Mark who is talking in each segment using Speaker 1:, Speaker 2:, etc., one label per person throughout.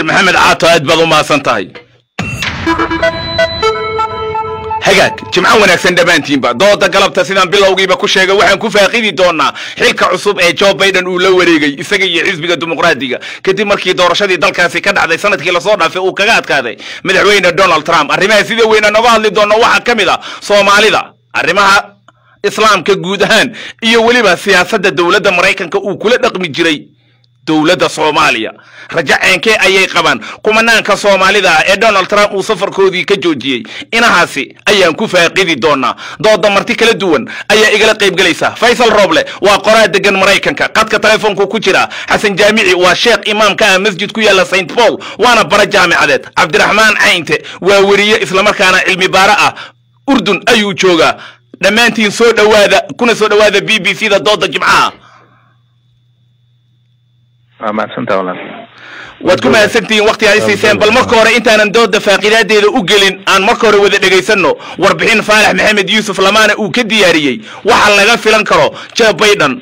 Speaker 1: maxamed caato aad baad u mahadsan tahay hagaag jimco wanaagsan dhammaantiinba dooda galabta sidaan bilowgiiba ku sheegay waxaan ku faaqidi doonaa xilka cusub ee joe biden uu la wareegay isaga iyo xisbiga dimuqraadiga kadib markii doorashadii dalkaasi ka dhacday sanadkii lasoo dhaafay uu kaga adkaaday madaxweyne donald trump arrimaha sida weyna noga hadli doono waxaa ka mid a soomaalida arrimaha islaamka guud ahaan iyo weliba siyaasadda dowladda maraykanka uu kula dhaqmi jiray dowladda soomaaliya rajo ceenkee ayay qabaan kumanaanka soomaalida ah ee donald trump uu safarkoodii ka joojiyey inahaasi ayaan ku faaqidi doonaa dooda marti kala duwan ayaa igala qaybgelaysa faysal roble waa qoraa degan maraykanka qadka telefoonku ku jira xasan jaamici waa sheekh imaamka ah masjid ku yaalla st paul waana bara jaamicadeed cabdiraxmaan caynte waa weriye islamarkaana cilmi baare ah urdun ayuu joogaa dhammaantiin soo dhowaada kuna soo dhowaada b b c da dooda jimcaha
Speaker 2: waa mahadsantaa walaal
Speaker 1: waad ku mahadsantihiin wakti ay siiseen bal marka hore intaanan dooda faaqidaadeeda u gelin aan marka hore wada dhegaysanno warbixin faalax maxamed yuusuf lamaana uu ka diyaariyey waxa laga filan karo joe biden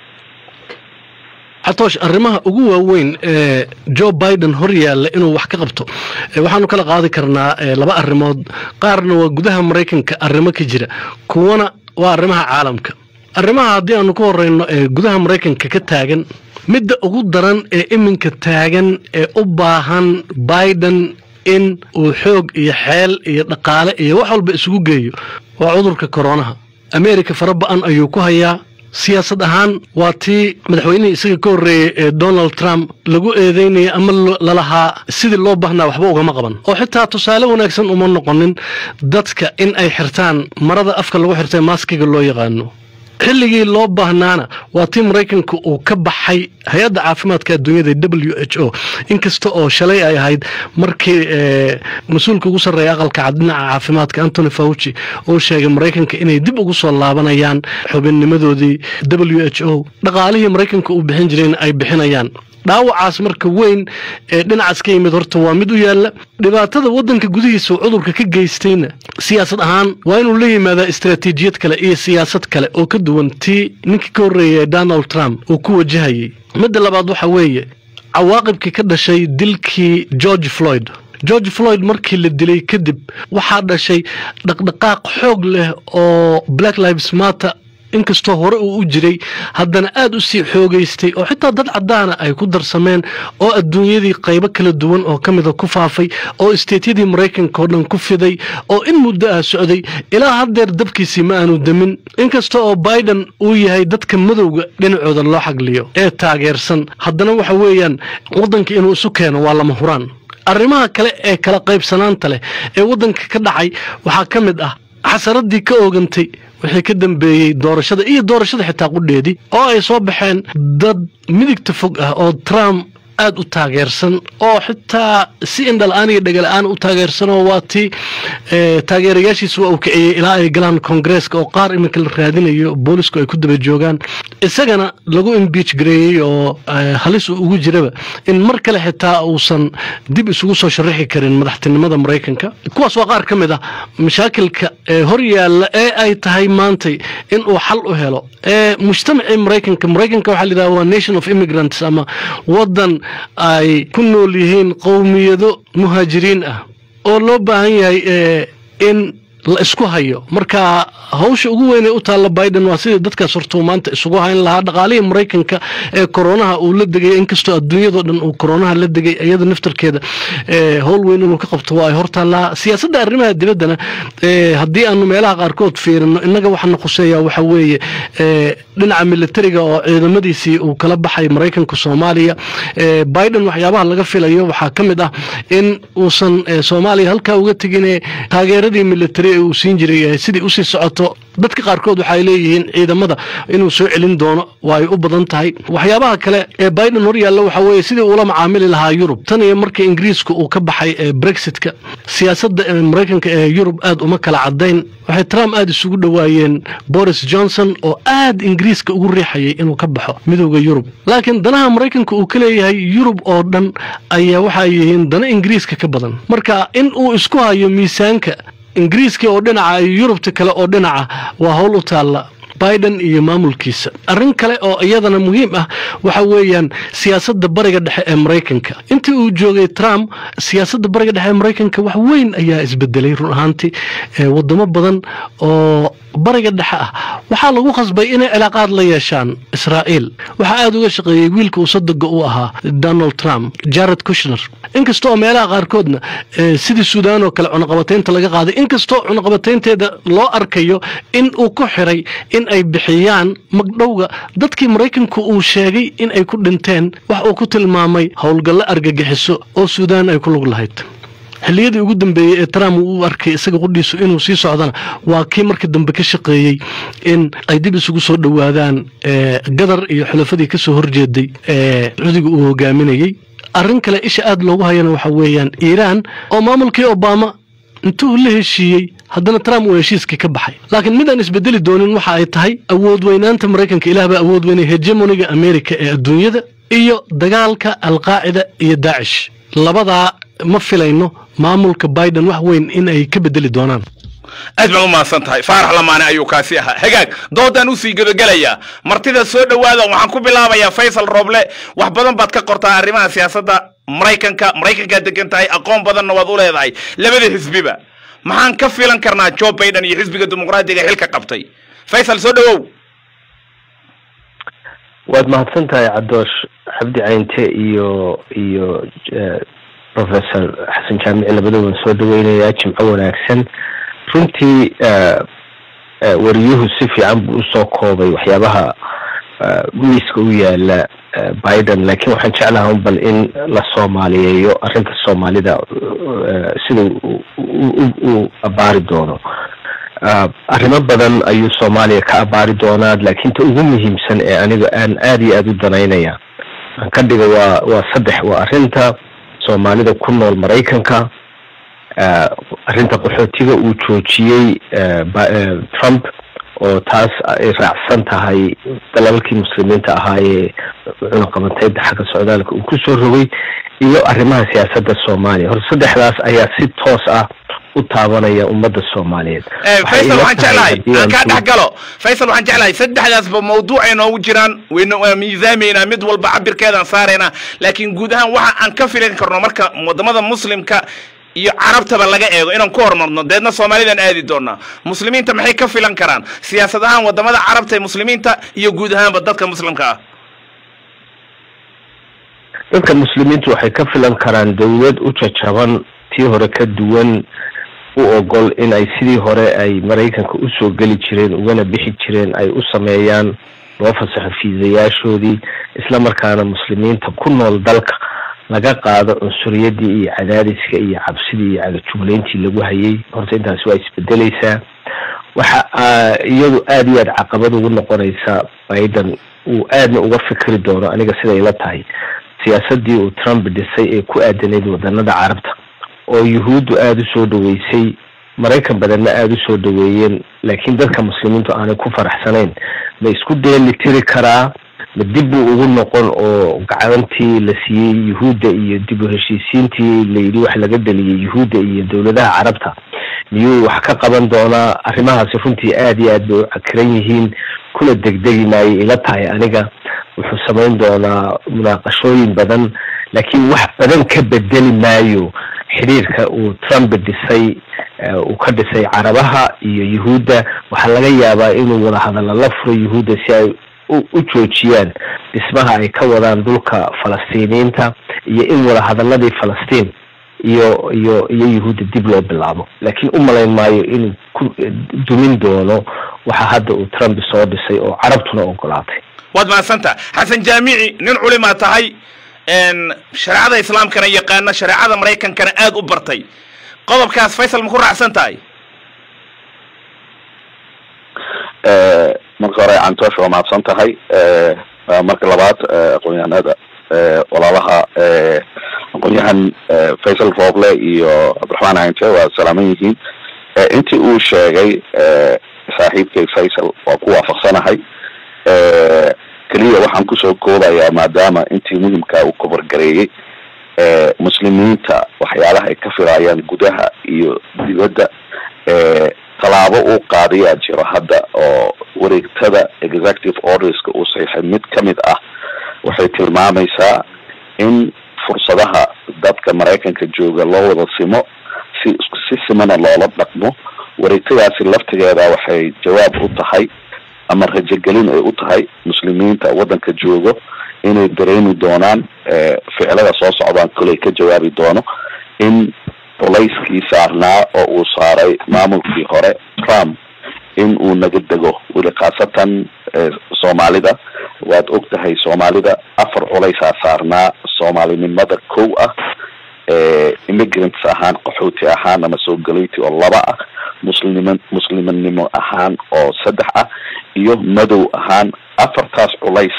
Speaker 3: xatoosh arrimaha ugu waaweyn ee joe biden hor yaalla inuu wax ka qabto waxaanu kala qaadi karnaa laba arrimood qaarna waa gudaha maraykanka arrimo ka jira kuwana waa arrimaha caalamka arrimaha haddii aanu ka horeyno ee gudaha maraykanka ka taagan midda ugu daran ee iminka taagan ee u baahan biden in uu xoog iyo xeel iyo dhaqaale iyo wax walba isugu geeyo waa cudurka koronaha ameerika fara ba-an ayuu ku hayaa siyaasad ahaan waa tii madaxweynihii isaga ka horreeyey ee donald trump lagu eedeynaya ama lalahaa sidii loo baahnaa waxba ugama qaban oo xitaa tusaale wanaagsan uma noqonin dadka in ay xirtaan marada afka lagu xirtay maaskiga loo yaqaano xilligii loo baahnaana waa tii maraykanka uu ka baxay hay-adda caafimaadka adduunyada w h o inkasta oo shalay ay ahayd markii mas-uulka ugu sarreeya aqalka cad dhinaca caafimaadka antony fauci uu sheegay maraykanka inay dib ugu soo laabanayaan xubinnimadoodii w h o dhaqaalihii maraykanka uu bixin jirayna ay bixinayaan dhaawacaas marka weyn ee dhinacaas ka yimid horta waa mid u yaalla dhibaatada waddanka gudihiisa uu cudurka ka geystayna siyaasad ahaan waa inuu la yimaadaa istaraatiijiyad kale iyo siyaasad kale oo ka duwan tii ninkii ka horreeyay ee donald trump uu ku wajahayay midda labaad waxa weeye cawaaqibkii ka dhashay dilkii george floyd george floyd markii la dilay kadib waxaa dhashay dhaqdhaqaaq xoog leh oo black lives matter inkastoo hore uu u jiray haddana aada u sii xoogaystay oo xitaa dad caddaana ay ku darsameen oo adduunyadii qaybo kala duwan oo ka mida ku faafay oo isteetyadii maraykanka oo dhan ku fiday oo in muddo ah socday ilaa haddeer dabkiisii ma aanu demin inkasta oo biden uu yahay dadka madowga dhinacooda loo xagliyo ee taageersan haddana waxa weeyaan waddanka inuu isu keeno waa lama huraan arrimaha kale ee kala qaybsanaanta leh ee waddanka ka dhacay waxaa ka mid ah xasaradii ka oogantay wixii ka dambeeyey doorashada iyo doorashada xitaa qudheedii oo ay soo baxeen dad midigta fog ah oo trump aada u taageersan oo xitaa si indhala-aan iyo dhegala-aan u taageersanoo waa tii taageerayaashiisa waa uu kiciyey ilaa ay galaan koongareeska oo qaar iminka la raadinayo boolisku ay ku daba joogaan isagana lagu imbiij gareeyey oo halis uu ugu jiraba in mar kale xitaa uusan dib isugu soo sharaxi karin madaxtinimada maraykanka kuwaas waa qaar ka mid ah mashaakilka hor yaalla ee ay tahay maantay in uu xal u helo mujtamacii maraykanka maraykanka waxaa layidhaha waa nation of immigrants ama wadan ay ku nool yihiin qowmiyado muhaajiriin ah oo loo baahan yahay in la isku hayo marka hawsha ugu weynee u taalla biden waa sidii dadkaas hortuu maanta isugu hayn lahaa dhaqaalihii maraykanka ee koronaha uu la degay inkastoo adduunyadoo dhan uu koronaha la degay iyada naftarkeeda howl weyn inuu ka qabto waa ay hortaallaa siyaasadda arrimaha dibaddana haddii aanu meelaha qaarkood fiirino innaga waxaana khuseeyaa waxa weeye dhinaca militariga oo ciidamadiisii uu kala baxay maraykanka soomaaliya biden waxyaabaha laga filayo waxaa ka mid ah in uusan soomaaliya halkaa uga tegine taageeradii militari uu siin jiray sidii usii socoto dadka qaarkood waxaay leeyihiin ciidamada inuu soo celin doono waa ay u badan tahay waxyaabaha kale ee biden hor yaalla waxaa weeye sidii uula macaamili lahaa yurub tan iyo markii ingiriiska uu ka baxay brexitka siyaasadda maraykanka ee yurub aad uma kala cadayn waxay trump aada isugu dhowaayeen boris johnson oo aad ingiriiska ugu riixayay inuu ka baxo midooda yurub laakiin danaha maraykanka uu ka leeyahay yurub oo dhan ayaa waxay yihiin dana ingiriiska ka badan marka in uu isku hayo miisaanka ingiriiska oo dhinaca iyo yurubta kale oo dhinaca waa howl u taalla biden iyo maamulkiisa arrin kale oo iyadana muhiim ah waxa weeyaan siyaasadda bariga dhexe ee maraykanka intii uu joogay trump siyaasadda bariga dhexe ee maraykanka wax weyn ayaa isbedelay run ahaantii wadamo badan oo bariga dhexe ah waxaa lagu khasbay inay cilaaqaad la yeeshaan israa'iil waxaa aada uga shaqeeyey wiilka uu sadoga u ahaa donald trump jared kushner inkasta oo meelaha qaarkoodna sidii suudaan oo kale cunaqabataynta laga qaaday inkastoo cunaqabataynteeda loo arkayo in uu ku xiray in ay bixiyaan magdhowga dadkii maraykanku uu sheegay in ay ku dhinteen wax uu ku tilmaamay howlgallo argagixiso oo suudaan ay ku lug lahayd xilliyadii ugu dambeeyey ee trump uu arkay isaga qudhiisu inuu sii socdana waa kii markii dambe ka shaqeeyey in ay dib isugu soo dhowaadaan gadar iyo xulafadii kasoo horjeeday ee cudiga uu hogaaminayey arrin kale isha aada loogu hayana waxa weeyaan iiraan oo maamulkii obama intuu la heshiiyey haddana trump uu heshiiskii ka baxay laakiin mid aan isbedeli doonin waxa ay tahay awood weynaanta maraykanka ilaah baa awood weynay hegemoniga america ee adduunyada iyo dagaalka alqaacida iyo daacish labadaa ma filayno maamulka biden wax weyn in ay ka bedeli doonaan
Speaker 1: aad baan u mahadsan tahay faarax lamaane ayuu kaasi ahaa hagaag doodaan usii gabagelayaa martida soo dhowaada waxaan ku bilaabayaa faysal roble wax badan baad ka qortaa arrimaha siyaasadda maraykanka maraykankaad degan tahay aqoon badanna waad u leedahay labada xisbiba maxaan ka filan karnaa joe biden iyo xisbiga dimuqraadiga xilka qabtay faysal soo dhowow
Speaker 2: waad mahadsan tahay cadoosh xabdi caynte iyo iyo professor xasan jaamici labadooban soo dhaweynayaa jimco wanaagsan runtii wariyuhu si fiican buu usoo koobay waxyaabaha miiska u yaala biden laakiin waxaan jeclaha un bal in la soomaaliyeeyo arrinta soomaalida sida uu abaari doono arrimo badan ayuu soomaaliya ka abaari doonaa laakiin ta ugu muhiimsan ee aniga aan aada iyo aada u danaynaya aan ka dhiga waa waa saddex waa arrinta soomaalida ku nool maraykanka arrinta qaxootiga uu joojiyey trump oo taas ay raacsan tahay dalalkii muslimiinta ahaayee cunaqabateynta xagga socdaalka uu kusoo rogay iyo arrimaha siyaasadda soomaaliya hor saddexdaas ayaa si toos ah u taabanaya ummadda soomaaliyeed
Speaker 1: faysal waxaan jeclahay aan kaa dhex galo faysal waxaan jeclahay saddexdaasba mawduucay noogu jiraan wayna waa miisaameynaa mid walba cabirkeedaan saaraynaa laakiin guud ahaan waxa aan ka filan karno marka wadamada muslimka iyo carabtaba laga eego inaan ku horumarno deedna soomaalidan aadi doonaa muslimiinta maxay ka filan karaan siyaasad ahaan wadamada carabta ee muslimiinta iyo guud ahaanba dadka muslimka ah
Speaker 2: dadka muslimiintu waxay ka filan karaan dawlad u jajaban tii hore ka duwan u ogol in ay sidii hore ay maraykanka usoo geli jireen ugana bixi jireen ay u sameeyaan loo fasaxo fiisayaashoodii isla markaana muslimiinta ku nool dalka laga qaado cunsuriyadii iyo cadaadiska iyo cabsidii iyo cagajuglayntii lagu hayay horta intaasi waa isbedeleysaa waxa iyadu aada iyo aada caqabad ugu noqonaysa biden uu aadna uga fikri doono aniga siday la tahay siyaasadii uu trump dhisay ee ku aadanayd wadanada carabta oo yuhuuddu aada u soo dhaweysay maraykan badanna aada u soo dhaweeyeen laakiin dadka muslimiintu aanay ku faraxsanayn ma isku dheeli tiri karaa ma dib buu ugu noqon oo gacantii la siiyey yuhuudda iyo dib u heshiisiintii layidhi wax laga dhaliyay yuhuudda iyo dowladaha carabta miyuu wax ka qaban doonaa arrimahaasi runtii aada iyo aad bay u cakiran yihiin kuna degdegi maayay ila tahay aniga wuxuu samayn doonaa munaaqashooyin badan laakiin wax badan ka bedeli maayo xidhiirka uu trump dhisay uu ka dhisay carabaha iyo yuhuudda waxaa laga yaabaa inuu wadahadalla la furo yuhuudda si ay u joojiyaan dhismaha ay ka wadaan dhulka falastiiniyiinta iyo in wadahadaladii falastiin iyo iyo iyo yuhuudda dib loo bilaabo laakiin u malayn maayo inuu ku dumin doono waxa hadda uu trump soo dhisay oo carabtuna ogolaatay
Speaker 1: waad mahadsanta xasan jaamici nin culimaa tahay shareecada islaamkana yaqaana shareecada maraykankana aada u bartay qodobkaas faysal ma ku raacsan tahay
Speaker 4: marka hore cantoosh waa mahadsan tahay marka labaad aqoonyahanada walaalaha aqoonyahan faysal rooble iyo cabdiraxmaan cinte waa salaaman yihiin intii uu sheegay saaxiibkay faysal waa ku waafaqsanahay keliya waxaan kusoo koobayaa maadaama intii muhimkaa uu kobargareeyey muslimiinta waxyaalaha ay ka filaayaan gudaha iyo dibadda tallaabo uu qaadayaa jiro hadda oo wareegtada executive orderska uu saxiixay mid kamid ah waxay tilmaamaysaa in fursadaha dadka maraykanka jooga loo wada simo si si simana loola dhaqmo wareegtadaasi laftigeeda waxay jawaab u tahay ama rajogelin ay u tahay muslimiinta waddanka joogo inay dareemi doonaan ficilada soo socdaan koley ka jawaabi doono in culayskii saarnaa oo uu saaray maamulkii hore trump in uu naga dego weli khaasatan soomaalida waad og tahay soomaalida afar culaysaa saarnaa soomaalinimada kow ah immigrants ahaan qaxooti ahaan ama soo galayti oo laba ah muslim musliminimo ahaan oo saddex ah iyo madow ahaan afartaas culays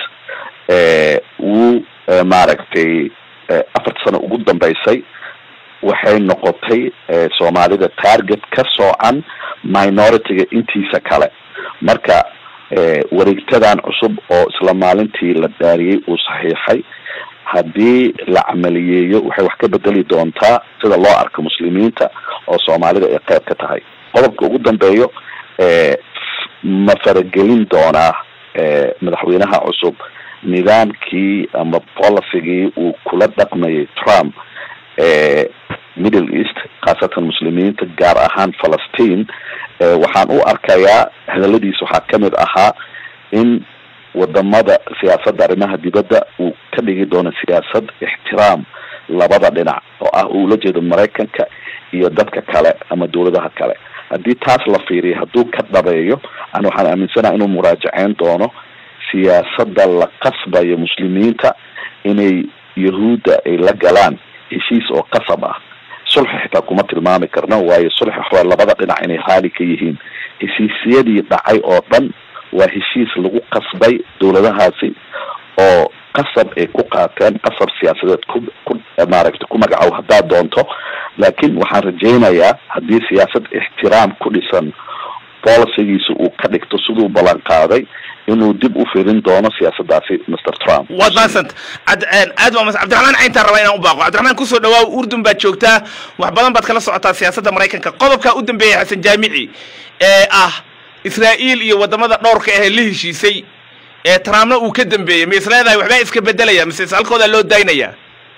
Speaker 4: wuu maaragtay afarta sano ugu dambeysay waxay noqotay soomaalida target ka soocan minority-ga intiisa kale marka wareegtadan cusub oo isla maalintii la dhaariyey uu saxiixay haddii la camaliyeeyo waxay wax ka bedeli doontaa sida loo arko muslimiinta oo soomaalida ay qeyb ka tahay qodobka ugu dambeeyo ma faragelin doonaa madaxweynaha cusub nidaamkii ama policygii uu kula dhaqmayay trump middle east khaasatan muslimiinta gaar ahaan falastiin waxaan u arkayaa hadaladiis waxaa kamid ahaa in wadamada siyaasadda arrimaha dibadda uu ka dhigi doono siyaasad ixtiraam labada dhinac oo ah uu la jeedo maraykanka iyo dadka kale ama dawladaha kale haddii taas la fiiriyo hadduu ka dhabeeyo ana waxaan aaminsanaha inuu muraajaceyn doono siyaasadda la qasbayo muslimiinta inay yahuudda ay la galaan heshiis oo qasab ah sulxi xitaa kuma tilmaami karno waayo sulxi waxaa labada dhinac inay raali ka yihiin heshiisyadii dhacay oo dhan waa heshiis lagu qasbay dawladahaasi oo qasab ay ku qaateen qasab siyaasadeed ku ku maaragtay ku magacow haddaad doonto laakiin waxaan rajaynayaa haddii siyaasad ixtiraam ku dhisan bolicigiisa uu ka dhigto siduu ballan qaaday inuu dib u firin doono siyaasadaasi mr trump
Speaker 1: waad mahadsanta ad aad waa mahadsan cabdiraxmaan cayntaan rabaa inaan u baaqo cabdiraxmaan kusoo dhawaaw urdun baad joogtaa wax badan baad kala socotaa siyaasadda maraykanka qodobkaa u dambeeyay xasan jaamici ee ah israa'iil iyo wadamada dhowrka ahee la heshiisay ee trumpna uu ka dambeeyey ma is leedahay waxbaa iska bedelaya mise halkoodaa loo daynaya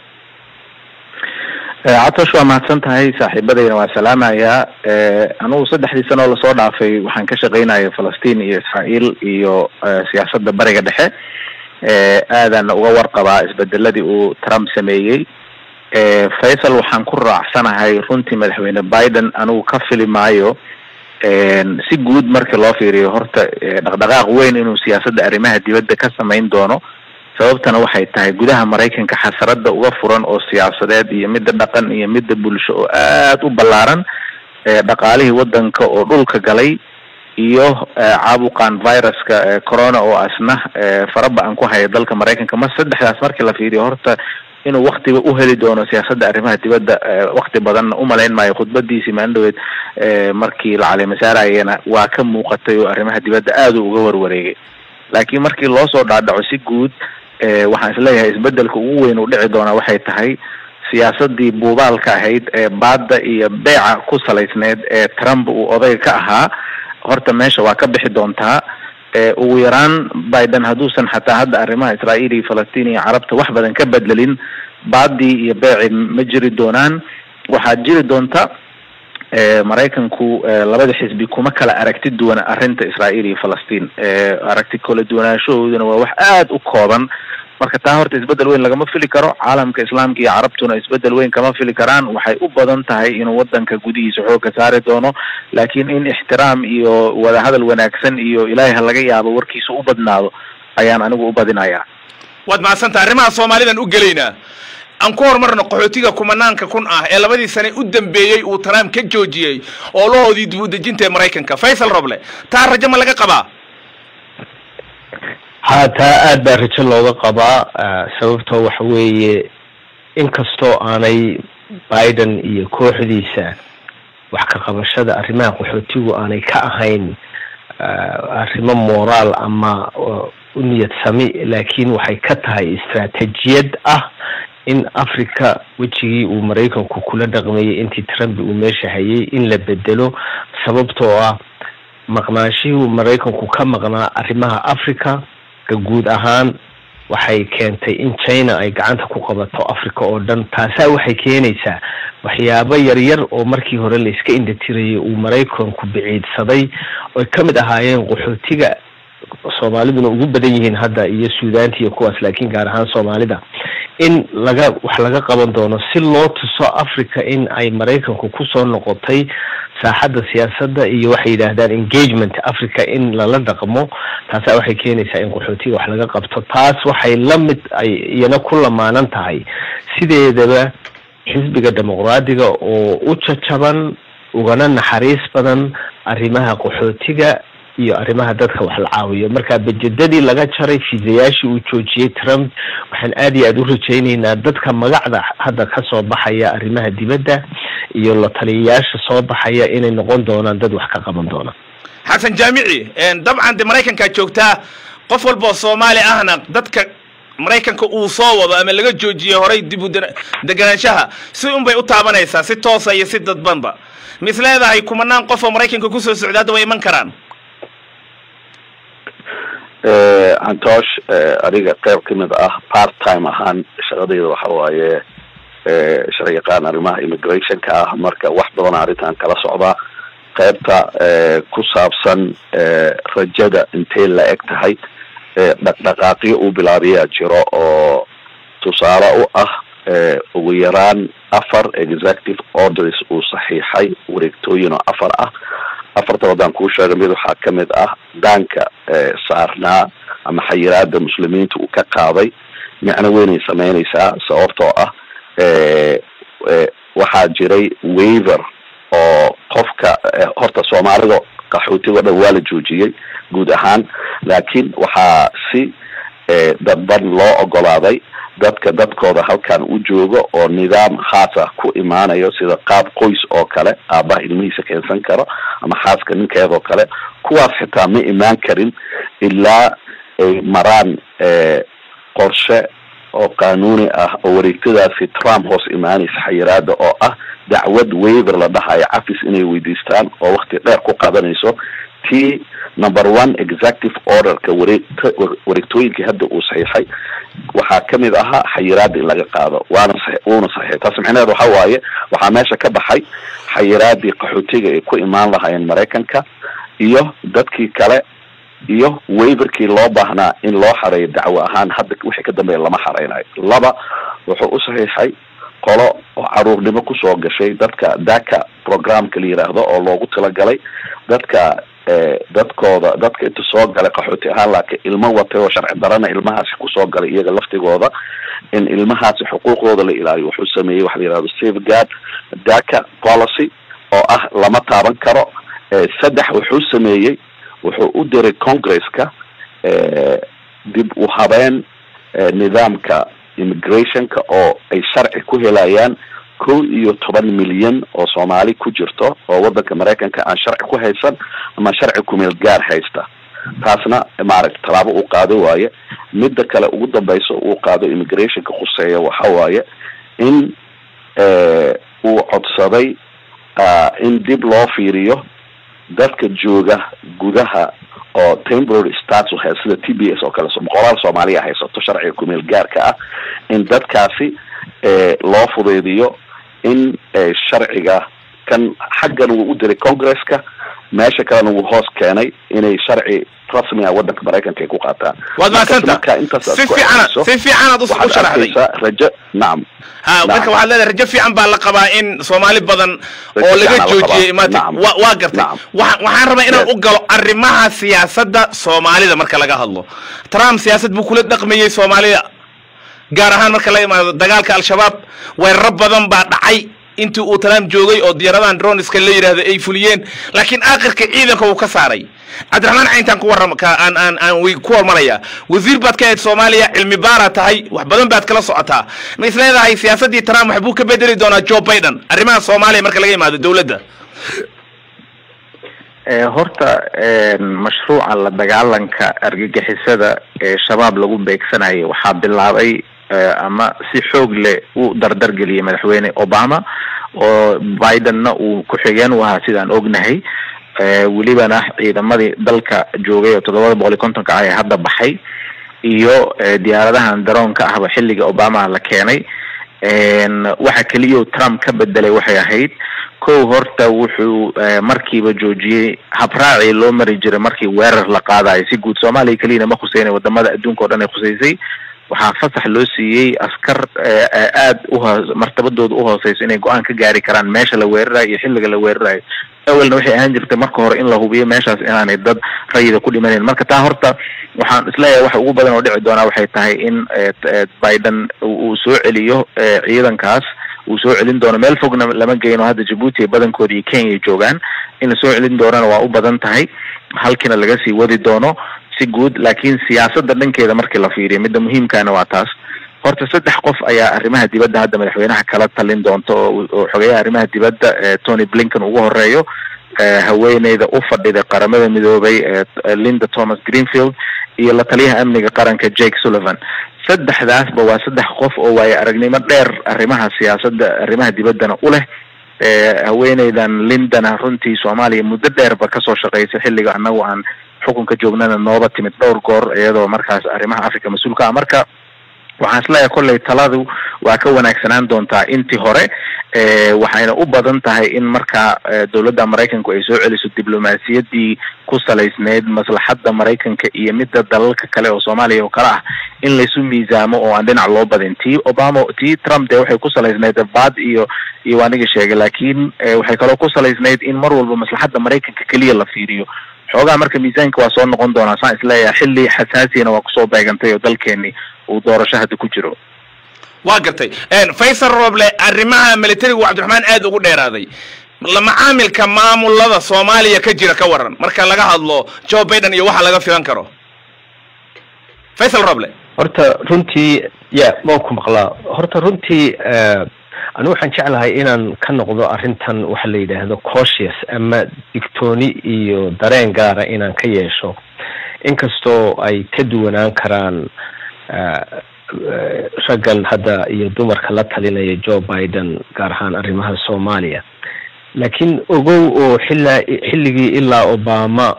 Speaker 5: catosh waa mahadsan tahay saaxiibadayna waa salaamayaa anugu saddexdii sano oo lasoo dhaafay waxaan ka shaqaynaya falastiin iyo israael iyo siyaasadda bariga dhexe aadana uga warqabaa isbedeladii uu trump sameeyey faysal waxaan ku raacsanahay runtii madaxweyne biden anigu ka fili maayo si guud markii loo fiiriyo horta dhaqdhaqaaq weyn inuu siyaasadda arrimaha dibadda ka samayn doono sababtana waxay tahay gudaha maraykanka xasarada uga furan oo siyaasadeed iyo midda dhaqan iyo midda bulsho oo aada u ballaaran dhaqaalihii wadanka oo dhulka galay iyo caabuqan viruska corona oo asna faraba-an ku haya dalka maraykanka ma saddexdaas markii la fiiriyo horta inuu waktiga uheli doono siyaasadda arrimaha dibadda wakti badanna umalayn maayo khudbadiisii maalin dhaweed markii la caleemasaarayena waa ka muuqatay oo arrimaha dibadda aada u uga warwareegay laakiin markii loo soo dhaadhaco si guud waxaan isleeyahay isbedelka ugu weyn uu dhici doonaa waxay tahay siyaasadii buubaalka ahayd ee baadda iyo beeca ku salaysneyd ee trump uu odayga ka ahaa horta meesha waa ka bixi doontaa ugu yaraan biden hadduusan xataa hadda arrimaha israa'iil iyo falastiin iyo carabta wax badan ka bedelin baadii iyo beeci ma jiri doonaan waxaa jiri doonta maraykanku labada xisbi kuma kala aragti duwana arrinta israa'iil iyo falastiin aragti kala duwanaanshahooduna waa wax aada u kooban marka taa horta isbedel weyn lagama fili karo caalamka islaamka iyo carabtuna isbedel weyn kama fili karaan waxay u badan tahay inuu wadanka gudihiisa xoogga saari doono laakiin in ixtiraam iyo wadahadal wanaagsan iyo ilaahay ha laga yaabo warkiisa u badnaado ayaan anigu u badinayaa
Speaker 1: waad mahadsanta arrimaha soomaalidan u gelaynaa aan ku horumarno qaxootiga kumanaanka kun ah ee labadii sane u dambeeyey uu trump ka joojiyey oolahoodii dib u dejinta ee maraykanka faysal roble taa rajo ma laga qabaa
Speaker 2: ha taa aad baa rajo looga qabaa sababtoo waxa weeye inkastoo aanay biden iyo kooxdiisa wax ka qabashada arrimaha qaxootigu aanay ka ahayn arrimo moraal ama u niyad sami laakiin waxay ka tahay istraatejiyad ah in africa wejigii uu maraykanku kula dhaqmayay intii trump uu meesha hayay in la bedelo sababtoo ah maqnaashihii maraykanku ka maqnaa arrimaha africa ka guud ahaan waxay keentay in china ay gacanta ku qabato africa oo dhan taasaa waxay keenaysaa waxyaabo yaryar oo markii hore la iska indhatirayay uu maraykanku biciidsaday oy ka mid ahaayeen qaxootiga soomaaliduna ugu badan yihiin hadda iyo suudaanta iyo kuwaas laakiin gaar ahaan soomaalida in laga wax laga qaban doono si loo tuso africa in ay maraykanku kusoo noqotay saaxadda siyaasadda iyo waxay yidhaahdaan engagement africa in lala dhaqmo taasaa waxay keenaysaa in qaxootiga wax laga qabto taas waxay la mid ay iyana ku lamaanan tahay sideedaba xisbiga dimuqraadiga oo u jajaban ugana naxariis badan arrimaha qaxootiga iyo arrimaha dadka wax la caawiyo marka bajedadii laga jaray fiisayaashii uu joojiyey trump waxaan aad iyo aada u rajayneynaa dadka magacda hadda kasoo baxaya arrimaha dibadda iyo la taliyayaasha soo baxaya inay noqon doonaan dad wax ka qaban doona
Speaker 1: xasan jaamici dabcan de maraykankaa joogtaa qof walba oo soomaali ahna dadka maraykanka uu soo wado ama laga joojiyey horay dib u deganaanshaha si unbay u taabanaysaa si toosa iyo si dadbanba mis leedahay kumanaan qof oo maraykanka kusoo socda hadda way iman karaan
Speaker 4: antoosh aniga qayb kamid ah part time ahaan shaqadayda waxa waaye sharci yaqaan arrimaha immigrationka ah marka wax badan arrintan kala socdaa qaybta ku saabsan rajada intay la eg tahay dhaqdhaqaaqyo uu bilaabiyaa jiro oo tusaale u ah ugu yaraan afar executive orders uu saxiixay wareegtooyin oo afar ah afarta waddaan kuu sheegay mid waxaa kamid ah daanka saarnaa ama xayiraada muslimiinta uu ka qaaday micno weynay sameynaysaa sababtoo ah waxaa jiray waver oo qofka horta soomaalida qaxootigo dhan waa la joojiyey guud ahaan laakiin waxaa si dadban loo ogolaaday dadka dadkooda halkan u jooga oo nidaam khaas ah ku imaanayo sida qaab qoys oo kale aabaha ilmihiisa keensan karo ama xaaska ninkeedoo kale kuwaas xitaa ma imaan karin ilaa ay maraan qorshe oo qanuuni ah oo wareegtadaasi trump hoos imaanaysa xayiraada oo ah dacwad waver la dhahayo cafis inay weydiistaan oo wakti dheer ku qadanayso t number one executive orderka wareeg wareegtooyinkii hadda uu saxiixay waxaa kamid ahaa xayiraada in laga qaado waana wuuna saxiixay taas micnaheed waxa waaye waxaa meesha ka baxay xayiraadii qaxootiga ay ku imaan lahaayeen maraykanka iyo dadkii kale iyo waverkii loo baahnaa in loo xareeyo dacwo ahaan hadda wixii ka dambeeya lama xareynayo laba wuxuu u saxiixay qolo oo caruurnimo kusoo gashay dadka daka programka la yiraahdo oo loogu talagalay dadka dadkooda dadka inta soo galay qaxooti ahaan laakiin ilmo watay oo sharci darana ilmahaasi kusoo galay iyaga laftigooda in ilmahaasi xuquuqdooda la ilaaliyo wuxuu sameeyey waxa la yihahdo safeguard daka policy oo ah lama taaban karo saddex wuxuu sameeyey wuxuu u diray congresska dib u habeen nidaamka immigrationka oo ay sharci ku helayaan kow iyo toban milyan oo soomaali ku jirto oo wadanka maraykanka aan sharci ku haysan ama sharci kumeel gaar haysta taasna maaragta tallaabo uu qaado waaye midda kale ugu dambaysa uu qaado immigrationka khuseeya waxa waaye in uu codsaday in dib loo fiiriyo dadka jooga gudaha oo temporary status hay sida t b s oo kale boqolaal soomaaliya haysato sharciga kumeel gaarka ah in dadkaasi loo fudeydiyo in sharciga kan xaggan wuu u diray congresska meesha kalena wuu hoos keenay inay sharci rasmi ah wadanka maraykanka ay ku qaataan
Speaker 1: waad mahadsanta si fiican si fiicanaad u sharaxday
Speaker 4: rajo nacam
Speaker 1: ha marka waxaad leedahay rajo fiican baa la qabaa in soomaali badan oo laga joojiyey maati wa waa gartay waa waxaan rabaa inaan u galo arrimaha siyaasadda soomaalida marka laga hadlo trump siyaasad buu kula dhaqmayey soomaalida gaar ahaan marka la imaado dagaalka al-shabaab weeraro badan baa dhacay intii uu trump joogay oo diyaaradahan droniska la yidhaahdo ay fuliyeen laakiin aakhirka ciidanka uu ka saaray cabdiraxmaan cayntaan ku warram aan aan aan wy ku hormaraya wasiir baad ka ahayd soomaaliya cilmi baara tahay wax badan baad kala socotaa ma is leedahay siyaasaddii trump waxbuu ka bedeli doonaa joe biden arrimaha soomaaliya marka laga imaado dowladda
Speaker 5: horta mashruuca la dagaalanka argagixisada ee shabaab lagu beegsanayo waxaa bilaabay ama si xoog leh u dardargeliyay madaxweyne obama oo bidenna uu ku-xigeen u ahaa sidaan ognahay welibana ciidamadii dalka joogay oo toddobada boqol iyo kontonka ah ee hadda baxay iyo diyaaradahan daroonka ahba xilliga obama la keenay waxa keliya trump ka bedelay waxay ahayd kow horta wuxuu markiiba joojiyey habraacii loo mari jiray markii weerar la qaadayo si guud soomaaliya keliyana ma khuseyna wadamada adduunka o dhan ay khuseysay waxaa fasax loo siiyey askar aada uho martabadooda uhooseyso inay go-aan ka gaari karaan meesha la weerarayo iyo xilliga la weerarayo awelna waxay ahaan jirtay marka hore in la hubiyo meeshaas inaanay dad rayida ku dhimanayn marka taa horta waxaan isleeyahay waxa ugu badan oo dhici doonaa waxay tahay in biden uu soo celiyo ciidankaas uu soo celin doono meel fogna lama geyno hadda jabuuti badankooda iyo kenya joogaan in lasoo celin doonana waa u badan tahay halkiina laga sii wadi doono si guud laakiin siyaasadda dhankeeda markii la fiiriyo midda muhiimkaana waa taas horta saddex qof ayaa arrimaha dibadda hadda madaxweynaha kala talin doonta oo xogeyaha arrimaha dibadda tony blinken ugu horeeyo haweeneyda u fadhida qaramada midoobay linda thomas greenfield iyo la taliyaha amniga qaranka jake sullivan saddexdaasba waa saddex qof oo waayo aragnimo dheer arrimaha siyaasadda arrimaha dibaddana u leh haweeneydan lindana runtii soomaaliya muddo dheerba kasoo shaqeysay xilliga annagu aan xukunka joognana nooba timid dhowr goor iyadoo markaas arrimaha africa mas-uulka ah marka waxaan isleeyahay kolley taladu waa ka wanaagsanaan doontaa intii hore waxayna u badan tahay in markaa dowladda maraykanku ay soo celiso diblomaasiyaddii ku salaysneyd maslaxadda maraykanka iyo midda dalalka kale oo soomaaliya oo kale ah in laysu miisaamo oo aan dhinac loo badin tii obama tii trump dee waxay ku salaysneyd baad iyo iyo aniga sheegay laakiin waxay kaloo ku salaysneyd in mar walba maslaxadda maraykanka keliya la fiiriyo xoogaa marka miisaanka waa soo noqon doonaa saan isleeyahay xilli xasaasiyana waa kusoo beegantay oo dalkeeni uu doorasho hadda ku jiro
Speaker 1: waa gartay faysal roble arrimaha militarigu cabdiraxmaan aad ugu dheeraaday macaamilka maamulada soomaaliya ka jira ka waran marka laga hadlo joe biden iyo waxa laga filan karo faysal roble
Speaker 2: horta runtii ya waan ku maqlaa horta runtii anigu waxaan jeclahay inaan ka noqdo arrintan waxa la yidhaahdo cautious ama digtooni iyo dareen gaara inaan ka yeesho inkastoo ay ka duwanaan karaan raggan hadda iyo dumarka la talinaya joe biden gaar ahaan arrimaha soomaaliya laakiin ogow oo xilaa xilligii ilaa obama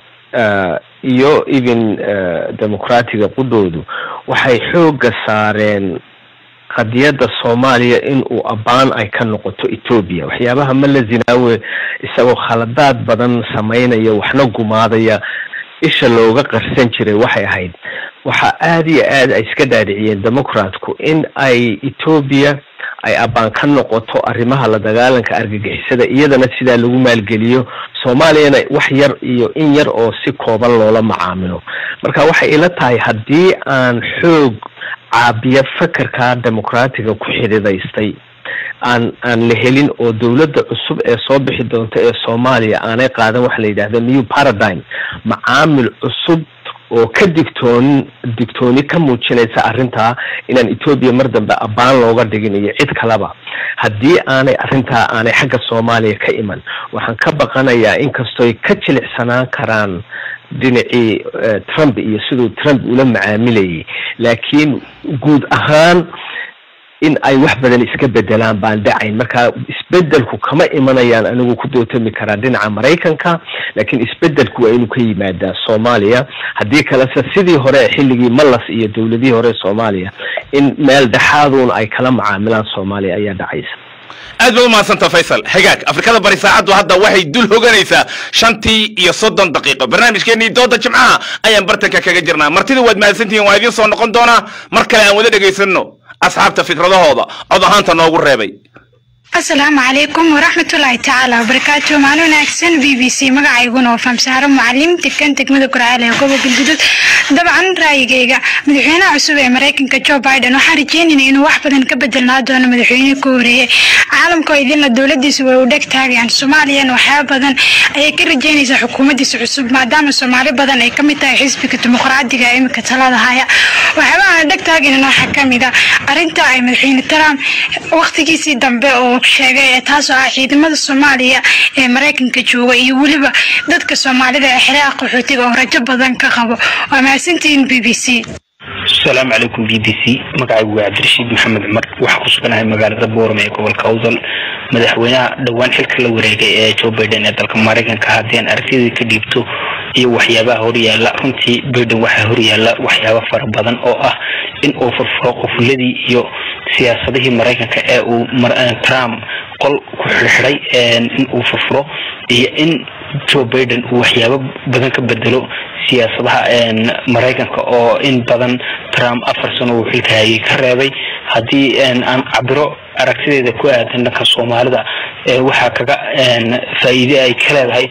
Speaker 2: iyo even demoqraatiga qudhoodu waxay xoogga saareen qadiyadda soomaaliya in uu abaan ay ka noqoto etoobiya waxyaabaha mala zinaawe isagoo khaladaad badan samaynaya waxna gumaadaya isha looga qarsan jiray waxay ahayd waxaa aada iyo aad ay iska dhaadhiciyeen democratku in ay etoobiya ay abaan ka noqoto arrimaha la dagaalanka argagixisada iyadana sidaa lagu maalgeliyo soomaaliyana wax yar iyo in yar oo si kooban loola macaamilo marka waxay ila tahay haddii aan xoog caabiya fakerka demoqraatiga ku xididaystay aan aan la helin oo dowladda cusub ee soo bixi doonta ee soomaaliya aanay qaadan waxa la yidhahda new paradigm macaamil cusub oo ka digtoon digtooni ka muujinaysa arrintaa inaan etoobiya mar dambe abaan looga dhigin iyo cid kaleba haddii aanay arrintaa aanay xagga soomaaliya ka iman waxaan ka baqanayaa inkastooy ka jilicsanaan karaan dhinacii trump iyo siduu trump ula macaamilayay laakiin guud ahaan in ay wax badan iska bedelaan baan dhacayn marka isbedelku kama imanayaan anigu ku dootami karaa dhinaca maraykanka laakiin isbedelku waa inuu ka yimaadaa soomaaliya haddii kalese sidii hore xilligii malas iyo dowladihii hore soomaaliya in meel dhexaaduun ay kala macaamilaan soomaaliya ayaa dhacaysa
Speaker 1: aad baad umahadsanta faysal hagaag afrikada bari saacaddu hadda waxay dul hoganaysaa shantii iyo soddon daqiiqo barnaamijkeenii dooda jimcaha ayaan bartanka kaga jirnaa martida waad mahadsantihiin waa idiin soo noqon doonaa mar kale aan wada dhegaysanno asxaabta fikradahooda cod ahaanta noogu reebay
Speaker 6: asalaamu calaykum waraxmatullaahi tacaala wabarakaatu maalin wanaagsan b b c magacayguna waa faamsaaro mucalim degan degmada gurcaal ee gobolka galguduud dabcan raayigayga madaxweynaha cusub ee maraykanka joe biden waxaan rajeynayna inuu wax badan ka bedelnaa doono madaxweyne ka horeeyey caalamka oo idinla dowladiisa way u dheg taagayaan soomaaliyana waxyaaba badan ayay ka rajeynaysaa xukuumaddiisa cusub maadaama soomaali badan ay kamid tahay xisbiga dimuqraadiga ee iminka talada haya waxyaabaha aan dheg taagaynan waxaa kamid a arrinta ay madaxweyne trump waqtigiisii dambe oo sheegay ee taasoo ah ciidamada soomaaliya ee maraykanka jooga iyo weliba dadka soomaalida ee xereha qaxootiga oo rajo badan ka qabo waa mahadsantihiin b b c
Speaker 7: asalaamu calaykum b b c magacaygu waa cabdirashiid maxamed cumar waxaa ku suganahay magaalada boorame ee gobolka awdal madaxweynaha dhowaan xilka la wareegay ee joe biden ee dalka maraykanka haddii aan aragtidii ka dhiibto iyo waxyaabaha horyaala runtii biden waxaa horyaala waxyaaba fara badan oo ah in uu furfuro qofuladii iyo siyaasadihii maraykanka ee uu trump qol ku xirxiday in uu furfuro iyo in joe biden uu waxyaabo badan ka bedelo siyaasadaha maraykanka oo in badan trump afar sano uu xilka hayay ka reebay haddii aan cabiro aragtideeda ku aadan dhanka soomaalida waxaa kaga faa'iide ay ka leedahay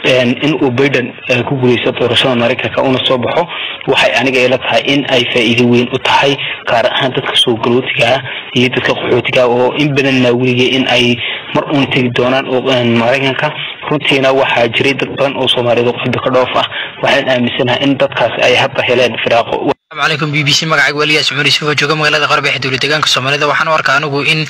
Speaker 7: in uu biden ku guuleysto doorashada maraykanka una soo baxo waxay aniga ila tahay in ay faa'iido weyn u tahay gaar ahaan dadka soo galootiga ah iyo dadka qaxootiga oo in badan naawiligay in ay mar uun tegi doonaan maraykanka runtiina waxaa jiray dad badan oo soomaaliyeed oo qalbi ka dhoof ah waxaan aaminsanahay in dadkaasi ay hadda heleen firaaqo
Speaker 8: asalaamu calaykum b b c magacaygu waliyaas cumar yuusuf oo jooga magaalada qarbeexe dowlad deegaanka soomaalida waxaan u arkaa anigu in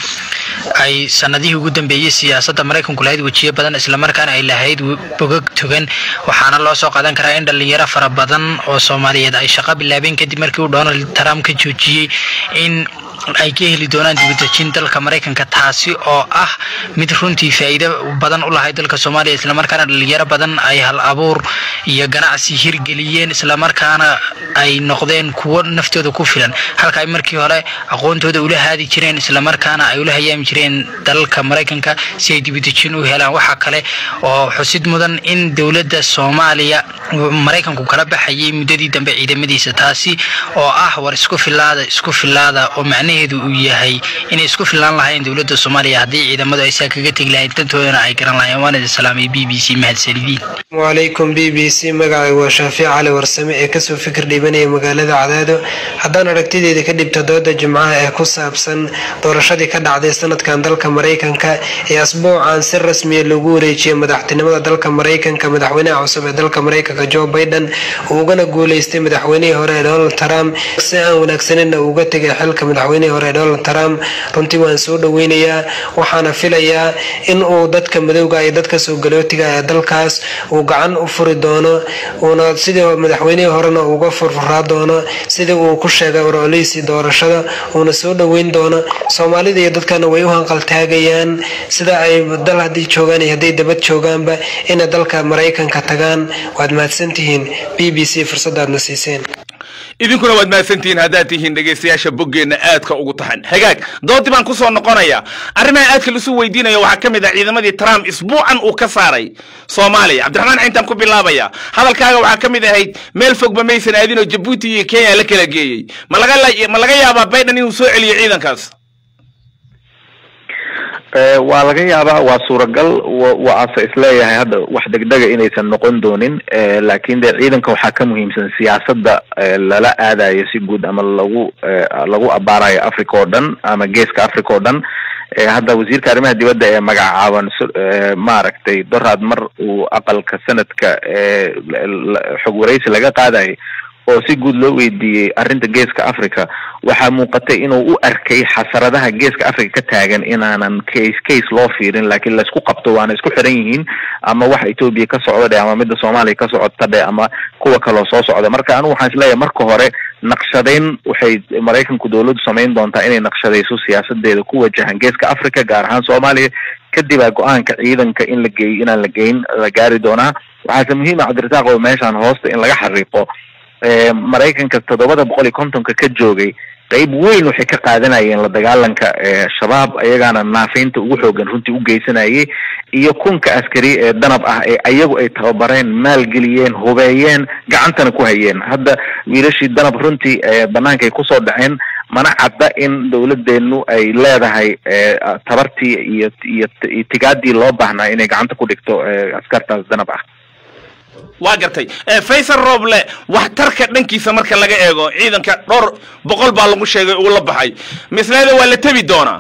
Speaker 8: ay sanadihii ugu dambeeyey siyaasadda maraykanku lahayd wejiyo badan islamarkaana ay lahayd bogog togan waxaana loo soo qaadan karaa in dhalinyaro fara badan oo soomaaliyeed ay shaqo bilaabeen kadib markii uu donald trump ka joojiyey in ay ka heli doonaan dibadejin dalka maraykanka taasi oo ah mid runtii faa'iido badan u lahay dalka soomaaliya islamarkaana dhalinyaro badan ay hal abuur iyo ganacsi hirgeliyeen islamarkaana ay noqdeen kuwo naftooda ku filan halka ay markii hore aqoontooda ula haadi jireen islamarkaana ay ula hayaami jireen dalalka maraykanka si ay dibadejin u helaan waxaa kale oo xusid mudan in dowladda soomaaliya maraykanku kala baxayay muddadii dambe ciidamadiisa taasi oo ah war isku filaada isku filaada oo macnaheedu uu yahay inay isku filaan lahayn dowladda soomaaliya haddii ciidamadu aysaa kaga tegi lahayn dantoodana ay garan lahayeen waana idin salaamay b b c mahadsanidin
Speaker 9: wacalaykum b b c magacay waa shaafic cali warsame ee kasoo fikir dhiibanaya magaalada cadaado haddaan aragtideeda ka dhibto dooda jimcaha ee ku saabsan doorashadii ka dhacday sanadkan dalka maraykanka ee asbuucan si rasmiya loogu wareejiyay madaxtinimada dalka maraykanka madaxweynaha cusub ee dalka maraykanka joe biden uu ugana guuleystay madaxweynihii hore ee donald trump si aan wanaagsanina uga tegay xilka madaxweynihii hore ee donald trump runtii waan soo dhoweynayaa waxaana filayaa in uu dadka madowga iyo dadka soo galootiga ee dalkaas uu gacan u furi doono uuna sidii madaxweynihii horena uga furfuraa doono sidii uu ku sheegay orolihiisii doorashada uuna soo dhoweyn doono soomaalida iyo dadkana way u hanqaltaagayaan sida ay dal haddii joogaan iyo hadday dabad joogaanba inay dalka maraykanka tagaan waad mahadsantihiin b b c fursadaadna siiseen
Speaker 1: idinkuna waad mahadsantihiin haddaad tihiin dhegaystayaasha boggeenna aadka ugu taxan hagaag doodii baan ku soo noqonaya arrimaha aadka laisu weydiinayo waxaa ka mid ah ciidamadii trump isbuucan uu ka saaray soomaaliya cabdiraxmaan cintaan ku bilaabaya hadalkaaga waxaa ka mid ahayd meel fogba maysan aadinoo jabuuti iyo kenya la kala geeyey ma laga ma laga yaabaa biden inuu soo celiyo ciidankaas
Speaker 5: waa laga yaabaa waa suuragal waase isleeyahay hadda wax degdega inaysan noqon doonin laakin de ciidanka waxaa ka muhiimsan siyaasadda lala aadayo si guud ama lagu lagu abaarayo africa oo dhan ama geeska africa oo dhan hadda wasiirka arrimaha dibadda ee magacaaban maaragtay doraad mar uu aqalka sanadka xog waraysi laga qaadayo oo si guud loo weydiiyey arrinta geeska africa waxaa muuqatay inuu u arkay xasaradaha geeska africa ka taagan inaanan case case loo fiirin laakiin laisku qabto waana isku xiran yihiin ama waxa etoobiya ka socda dhe ama midda soomaaliya ka socota dhe ama kuwa kaloo soo socda marka anigu waxaan isleeyahay marka hore naqshadeyn waxay maraykanku dawladdu samayn doontaa inay naqshadayso siyaasadeeda ku wajahan geeska africa gaar ahaan soomaaliya kadibaa go-aanka ciidanka in la geeyo inaan la geyn la gaari doonaa waxaase muhiima cabdirasaaq oo meeshaan hoosta in laga xariiqo maraykanka toddobada boqol iyo kontonka ka joogay qeyb weyn waxay ka qaadanayeen la dagaalanka shabaab ayagaana naafaynta ugu xoogan runtii u geysanayay iyo kunka askari ee danab ah ee ayagu ay tababareen maalgeliyeen hubeeyeen gacantana ku hayeen hadda wiilashii danab runtii banaanka ay kusoo dhaceen mana cadda in dawladeenu ay leedahay tabartii iyo iyo tigaadii loo baahnaa inay gacanta ku dhigto askartaas danab ah
Speaker 1: waa gartay faysal roble waxtarka dhankiisa marka laga eego ciidanka dhowr boqol baa lagu sheegay uu la baxay misleeda waa la tebi doonaa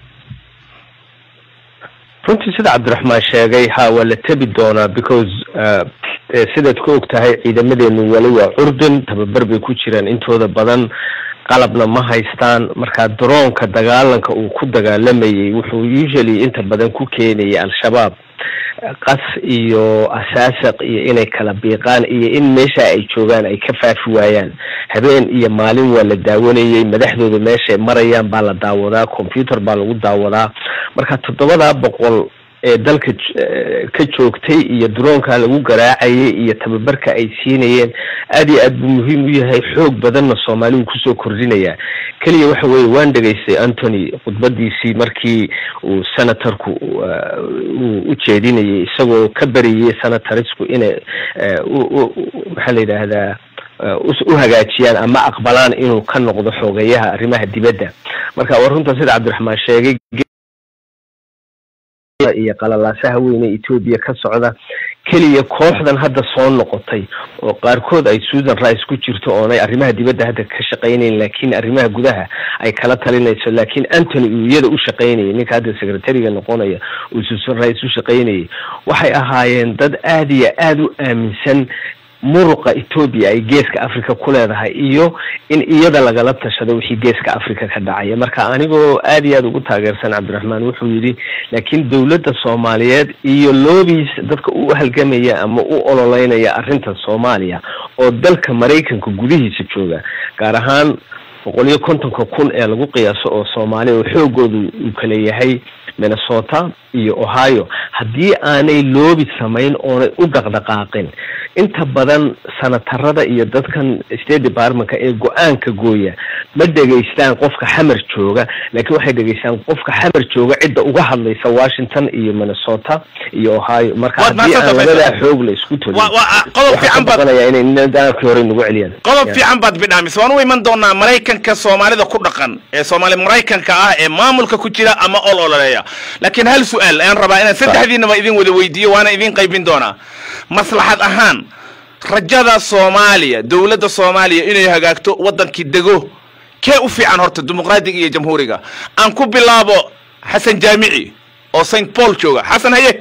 Speaker 2: runtii sida cabdiraxmaan sheegay ha waa la tebi doonaa because sidaad ku og tahay ciidamadeenu wali waa curdun tababar bay ku jiraan intooda badan qalabna ma haystaan markaa daroonka dagaalanka uu ku dagaalamayay wuxuu usually inta badan ku keenayay al-shabaab qas iyo asaasaq iyo inay kala biiqaan iyo in meesha ay joogaan ay ka faafi waayaan habeen iyo maalin waa la daawanayay madaxdooda meeshaay marayaan baa la daawadaa computer baa lagu daawadaa marka toddobadaa boqol ee dalka ka joogtay iyo droonka lagu garaacayay iyo tababarka ay siinayeen aad iyo aad buu muhiim u yahay xoog badanna soomaaligu kusoo kordhinaya keliya waxa weeye waan dhegaystay antony khudbadiisii markii uu senatorku uu u jeedinayay isagoo ka bariyay senatorsku inay maxaa la yidhaahdaa u hagaajiyaan ama aqbalaan inuu ka noqdo xoogeyaha arrimaha dibadda marka war runta sida cabdiraxmaan sheegay iyo qalalaasaha weyne etoobiya ka socda keliya kooxdan hadda soo noqotay oo qaarkood ay susan rice ku jirto oonay arrimaha dibadda hadda ka shaqaynayn laakiin arrimaha gudaha ay kala talinayso laakiin antony uu iyada u shaqaynayay ninka hadda secretariga noqonaya uu susan rice u shaqaynayay waxay ahaayeen dad aada iyo aada u aaminsan muruqa etoobiya ay geeska africa ku leedahay iyo in iyada lagala tashado wixii geeska africa ka dhacaya marka anigoo aada iyo aada ugu taageersan cabdiraxmaan wuxuu yidhi laakiin dowladda soomaaliyeed iyo loobiis dadka u halgamaya ama u ololeynaya arrinta soomaaliya oo dalka maraykanka gudihiisa jooga gaar ahaan boqol iyo kontonka kun ee lagu qiyaaso oo soomaaliya oo xoogoodu uu kala yahay minnesota iyo ohio haddii aanay loobi samayn oonay u dhaqdhaqaaqin inta badan sanatarada iyo dadkan state departmentka ee go-aanka gooya ma dhegaystaan qofka xamar jooga laakiin waxay dhegaystaan qofka xamar jooga cidda uga hadlaysa washington iyo minnesota iyo ohio marka haddii aan labadaa xoog la isku tolin
Speaker 1: qodob fiican baad
Speaker 2: baqanaya inay nidaamkii hore nagu celiyaan
Speaker 1: qodob fiican baad bidhaamis waan u iman doonaa maraykanka soomaalida ku dhaqan ee soomaali maraykanka ah ee maamulka ku jira ama ol ololeeya laakiin hal su-aal ayaan rabaa inaan saddexdiinaba idin wada weydiiyo waana idin qaybin doonaa maslaxad ahaan rajada soomaaliya dowladda soomaaliya inay hagaagto waddankii dego kee u fiican horta dimuqraadiga iyo jamhuuriga aan ku bilaabo xasan jaamici oo st paul jooga xasan haye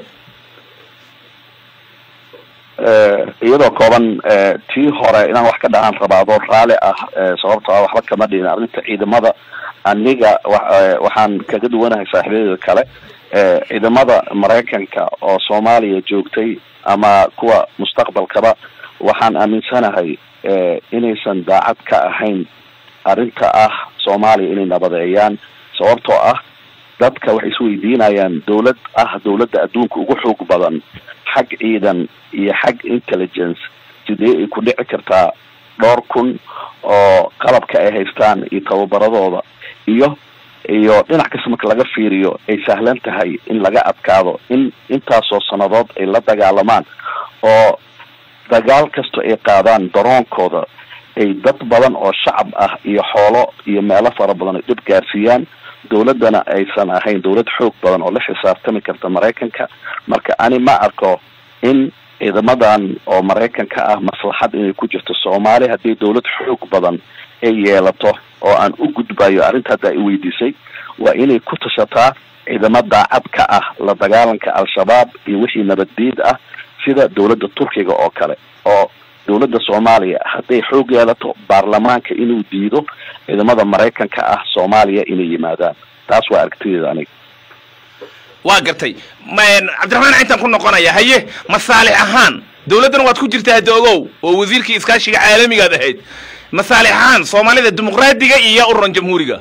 Speaker 4: iyadoo kooban tii hore inaan wax ka dhahaan rabaa adoo raali ah sababto ah waxba kama dhihin arrinta ciidamada aniga waxaan kaga duwanahay saaxiibadeeda kale ciidamada maraykanka oo soomaaliya joogtay ama kuwa mustaqbalkaba waxaan aaminsanahay inaysan daacad ka ahayn arrinta ah soomaaliya inay nabadeeyaan sababtoo ah dadka waxay isweydiinayaan dawlad ah dawladda adduunka ugu xoog badan xag ciidan iyo xag intelligence sidee ay ku dhici kartaa dhowr kun oo qalabka ay haystaan iyo tababaradooda iyo iyo dhinac kasta marka laga fiiriyo ay sahlan tahay in laga adkaado in intaasoo sannadood ay la dagaalamaan oo dagaal kastoo ay qaadaan daroonkooda ay dad badan oo shacab ah iyo xoolo iyo meelo fara badan ay dhib gaarsiiyaan dawladdana aysan ahayn dawlad xoog badan oo la xisaabtami karta maraykanka marka ani ma arko in ciidamadan oo maraykanka ah maslaxad inay ku jirto soomaaliya haddii dawlad xoog badan ay yeelato oo aan u gudbayo arrinta hadda ay weydiisay waa inay ku tashataa ciidamo daacad ka ah la dagaalanka al-shabaab iyo wixii nabaddiid ah sida dawladda turkiga oo kale oo dawladda soomaaliya hadday xoog yeelato baarlamaanka inuu diido ciidamada maraykanka ah soomaaliya inay yimaadaan taas waa aragtideeda aniga
Speaker 1: waa gartay cabdiraxmaan intaan ku noqonaya haye masaalix ahaan dawladdana waad ku jirtaa hadda ogow oo wasiirkii iskaashiga caalamigaad ahayd masaalix ahaan soomaalida dimuqraadiga iyo ururan jamhuuriga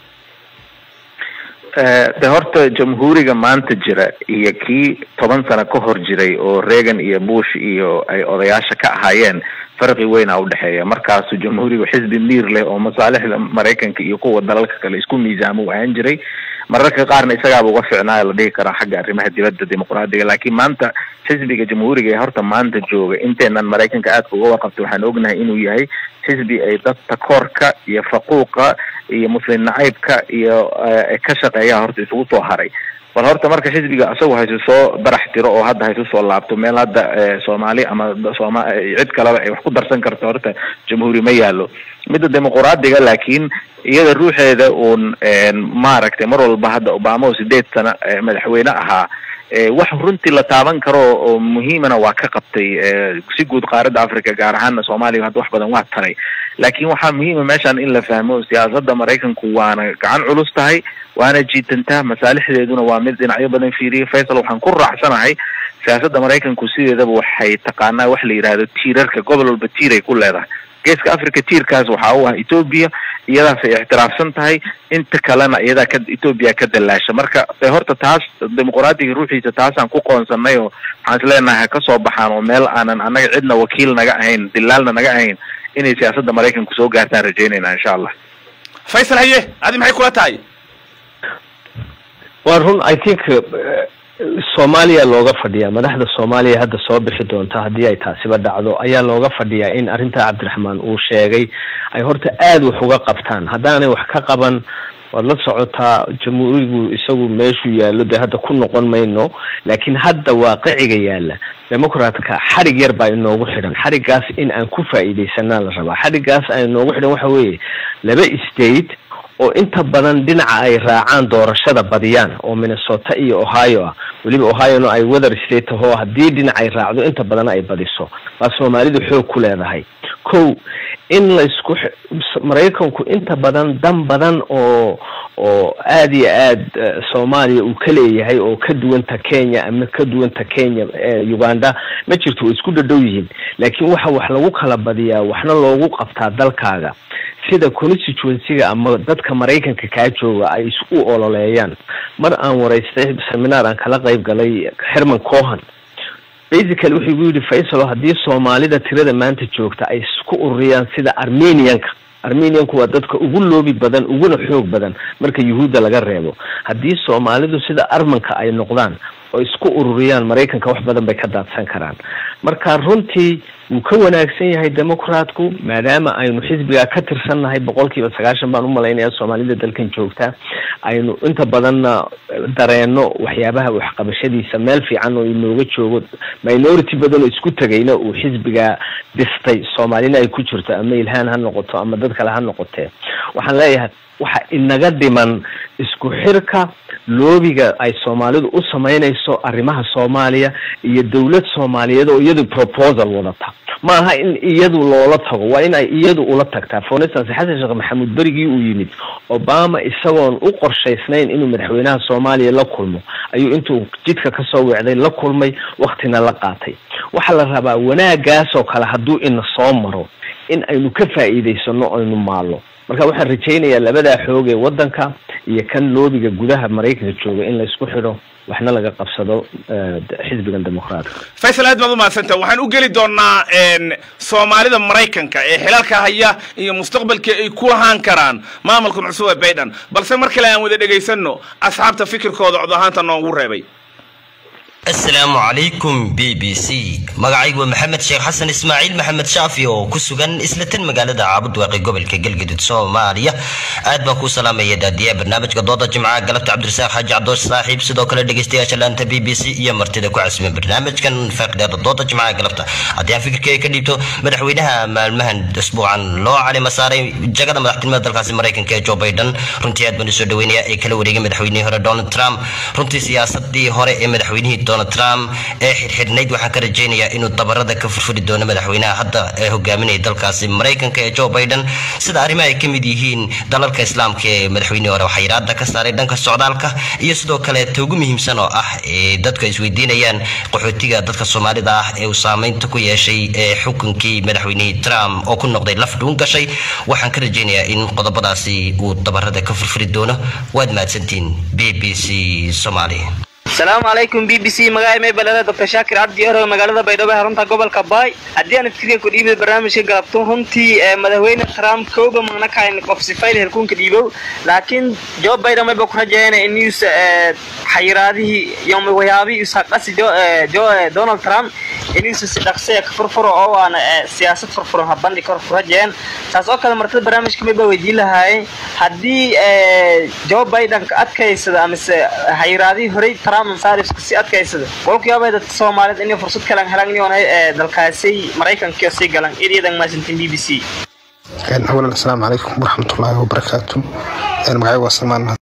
Speaker 5: de horta jamhuuriga maanta jira iyo kii toban sano ka hor jiray oo reagan iyo bush iyo ay odayaasha ka ahaayeen farqi weyna udhexeeya markaasu jamhuuriga xisbi miir leh oo masaalixda maraykanka iyo kuwa dalalka kale isku miisaamo u ahaan jiray mararka qaarna isagaaba uga ficnaayo la dhihi karaa xagga arrimaha dibadda dimuqraadiga laakiin maanta xisbiga jamhuuriga ee horta maanta jooga inteenan maraykanka aadka uga warqabta waxaan ognahay inuu yahay xisbi ay dad takoorka iyo faquuqa iyo muslim nacaybka iyo ka shaqeeyaa horta isugu soo haray bal horta marka xisbiga isagu haysu soo barax tiro oo hadda haysu soo laabto meel hadda soomaali ama sooma cid kaleba ay wax ku darsan karto horta jamhuuri ma yaalo midda dimuqraadiga laakiin iyada ruuxeeda uun maaragtay mar walba hadda obama oo sideed sano madaxweyne ahaa wax runtii la taaban karo oo muhiimana waa ka qabtay si guud qaaradda africa gaar ahaana soomaaliya hadda wax badan waa taray laakiin waxaa muhiima meeshan in la fahmo siyaasadda maraykanku waana gacan culus tahay waana jiitantaa masaalixdeeduna waa mid dhinacyo badan fiiriya faysal waxaan ku raacsanahay siyaasadda maraykanku sideedaba waxay taqaanaa wax la yidhaahdo tiirarka gobol walba tiir ay ku leedahay geeska africa tiirkaas waxaa u ah etoobiya iyadaas ay ixtiraafsan tahay inta kalena iyadaa ka etoobiya ka dallaasha marka de horta taas dimuqraadiga ruuxiisa taasaan ku qoonsanay oo waxaan is leenahay ha kasoo baxaan oo meel aanan annaga cidna wakiil naga ahayn dilaalna naga ahayn inay siyaasadda maraykanku soo gaartaan rajaynayna insha allah
Speaker 1: faysal haye adi maxay kula tahay
Speaker 2: waa run i think soomaaliya looga fadhiyaa madaxda soomaaliya hadda soo bixi doonta haddii ay taasiba dhacdo ayaa looga fadhiyaa in arrintaa cabdiraxmaan uu sheegay ay horta aada wax uga qabtaan haddaanay wax ka qaban waad la socotaa jamhuurigu isagu meeshuu yaallo dee hadda ku noqon mayno laakiin hadda waaqiciga yaalla democratka xadhig yar baa inoogu xidhan xadhiggaas in aan ku faa'iidaysanaa la rabaa xadhiggaas aan inoogu xidhan waxa weeye laba state oo inta badan dhinaca ay raacaan doorashada badiyaan oo minnesota iyo ohio ah weliba ohiona ay weather state ahoo haddii dhinac ay raacdo inta badan ay badiso baa soomaalidu xoog ku leedahay ko in laysku maraykanku inta badan dan badan oo oo aada iyo aad soomaaliya uu ka leeyahay oo ka duwanta kenya ama ka duwanta kenya uganda ma jirto way isku dhadhow yihiin laakiin waxa wax lagu kala badiyaa waxna loogu qabtaa dalkaaga sida constituencyga ama dadka maraykanka kaa jooga ay isu ololeeyaan mar aan waraystay seminaar aan kala qayb galay herman cohan basically wuxuu igu yidhi faysalo haddii soomaalida tirada maanta joogta ay isku ururiyaan sida armenianka armenianku waa dadka ugu loobi badan uguna xoog badan marka yuhuudda laga reebo haddii soomaalidu sida armanka ay noqdaan oo isku ururiyaan maraykanka wax badan bay ka daadsan karaan marka runtii wuu ka wanaagsan yahay democratku maadaama aynu xisbigaa ka tirsannahay boqol kiiba sagaashan baan umalaynaya soomaalida dalkan joogta aynu inta badanna dareenno waxyaabaha waxqabashadiisa meel fiican oo inooga joogo minority badan oo isku tegayna uu xisbigaa dhistay soomaalina ay ku jirto ama ilhaan ha noqoto ama dad kale ha noqotee waxaan leeyahay waxa inaga dhiman isku xirka loobiga ay soomaalidu u samaynayso arrimaha soomaaliya iyo dowlad soomaaliyeed oo iyadu proposal wadata ma aha in iyadu loola tago waa in ay iyadu ula tagtaa for instance xasan sheekh maxamuud berigii uu yimid obama isagoon u qorshaysnayn inuu madaxweynaha soomaaliya la kulmo ayuu intuu jidka kasoo weecday la kulmay waktina la qaatay waxaa la rabaa wanaagaasoo kale hadduu ina soo maro in aynu ka faa'iidaysano aynu maallo marka waxaan rajaynayaa labadaa xoog ee waddanka iyo kan loobiga gudaha maraykanka jooga in laysku xidho waxna laga qabsado xisbigan dimuqraadka
Speaker 1: faysal aad baad umahadsanta waxaan u geli doonaa soomaalida maraykanka ee xilalka haya iyo mustaqbalkii ay ku lahaan karaan maamulkan cusub ee baydhan balse mar kale aan wada dhegaysano asxaabta fikirkooda cod ahaanta noogu reebay
Speaker 10: asalaamu calaykum b b c magacaygu waa maxamed sheekh xasan ismaaciil maxamed shaafi oo ku sugan isla tan magaalada caabudwaaqi gobolka galgaduud soomaaliya aad baan kuu salaamaya daadiyaha barnaamijka dooda jimcaha galabta cabdirasaaq xaaji cabdoosh saaxiib sidoo kale dhegeystayaasha laanta b b c iyo martida ku casiman barnaamijkan faaqidaada dooda jimcaha galabta haddii aan fikirkeyga ka dhiibto madaxweynaha maalmahan isbuucan loo calima saaray jagada madaxtinimada dalkaasi maraykanka ee joe biden runtii aad baan usoo dhaweynaya ee kala wareegay madaxweynihii hore donald trump runtii siyaasadii hore ee madaxweynihii donald trump ee xirxidhnayd waxaan ka rajaynayaa inuu dabarada ka furfuri doono madaxweynaha hadda ee hogaaminaya dalkaasi maraykanka ee joe biden sida arrimaha ay ka mid yihiin dalalka islaamka ee madaxweynihii hore waxaa iraada ka saaray dhanka socdaalka iyo sidoo kale ta ugu muhiimsan oo ah ee dadku ay isweydiinayaan qaxootiga dadka soomaalida ah ee uu saameynta ku yeeshay ee xukunkii madaxweynihii trump oo ku noqday laf dhuun gashay waxaan ka rajaynayaa in qodobadaasi uu dabarada ka furfuri doono waad mahadsantiin b b c soomaaliya
Speaker 11: asalaamu calaykum b b c magacay maybalada doctor shaakir cabdi ero magaalada baydhabo xarunta gobolka baay haddii aan fikriga ku dhiibay barnaamijka galabto runtii madaxweyne trump kooba magna kahayn qof sifayl herkuunka dhiibow laakiin joe biden mayba ku rajeeyana inus xayiraadihii iyo waxyaabihii ishaqasi donald trump inuusa si dhaqsaya ka furfuro oo aan siyaasad furfuran habandhi kor ku rajeeyeen taas oo kale martada barnaamijka mayba weydiin lahaayeen haddii joe biden ka adkaysada amise xayiraadihii horey trump saarifka si adkaysada walkuyaabay dadka soomaaliyed inay fursad kalan helan yoonay dalkaasay maraykanka sii galan idiyadan maasantin b b c
Speaker 12: awalan asalaamu calaykum waraxmatullaahi wabarakaatu magacay waa salmaan